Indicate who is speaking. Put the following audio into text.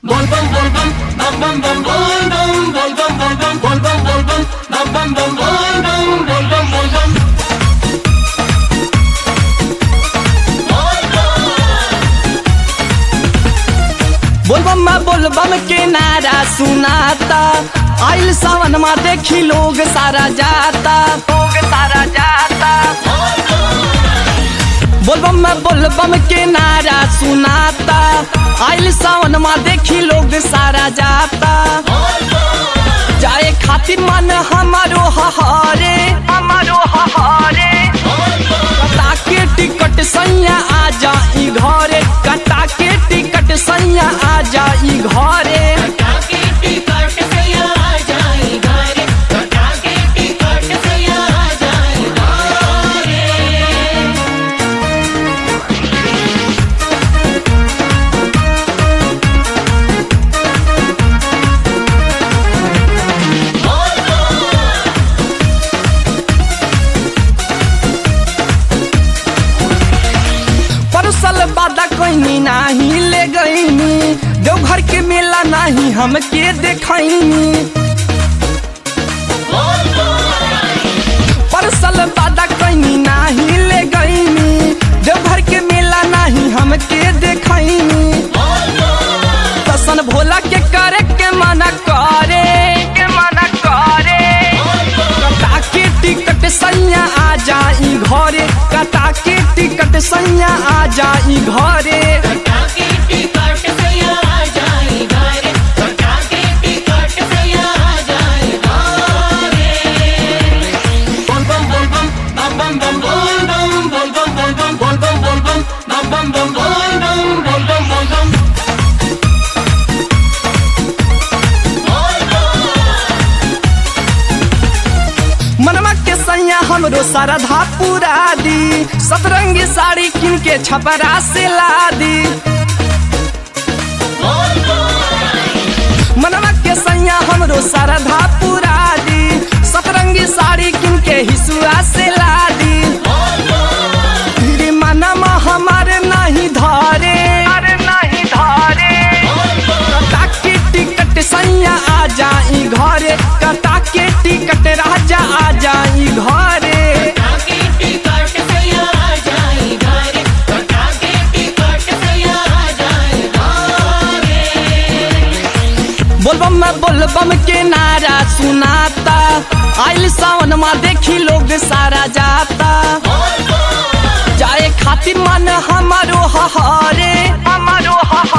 Speaker 1: Bol bom bol bom, bam bam bam bol bom, bol bom bol bom, bol bom bol bom, bam bam bam bol bom, bol bom bol bom.
Speaker 2: बोलबम बोलबम के नारा सुनाता आइल सावन में देखी लोग सारा जाता लोग सारा जाता बोलबम बोलबम के नारा सुनाता आइल सावन में देखी लोग सारा जाता जाए खातिर मन हमारो हहारे हमारो हहारे कटा के टिकट सैया आ जाई घरे कटा के टिकट सैया आ जाई घरे
Speaker 1: टाके टिकट से आ जाई घरे टाके टिकट से आ जाई
Speaker 2: परसल बादा कहनी नाही ले गईनी देवघर के मेला नाही हमके देखनी परसल बादा कहनी नाही ले गईनी देवघर के मेला नाही हमके देखनी दर्शन भोला के करे के मना करे के मना करे कटा के टिकट सैया आ जाई घरे कटा के टिकट सैया आ जाई घरे
Speaker 1: टाके टिकट से आ जाई घरे टाके टिकट से आ जाई Bol bom bol bom, bam bam bam bol bom, bol bom bol bom, bol bom bol bom, bam bam bam bol bom, bol bom bol bom.
Speaker 2: मनवा के सैया हमरो सरधा पूरा दी सतरंगी साड़ी किन के छपरा से ला दी मनवा के सैया हमरो सरधा पूरा दी सतरंगी साड़ी किन के हिसुआ से ला दी फिर मनवा हमारे नहीं धरे अरे नहीं धरे कटा के टिकट सैया आ जाई घरे कटा के टिकट राजा आ जाई घरे
Speaker 1: टाके टिकट से आ जाई घरे टाके टिकट से आ जाई
Speaker 2: बोलबम में बोलबम के नारा सुनाता आइल सावन में देखी लोग सारा जाता जाए खातिर मन हमारो हहारे हमारो हहारे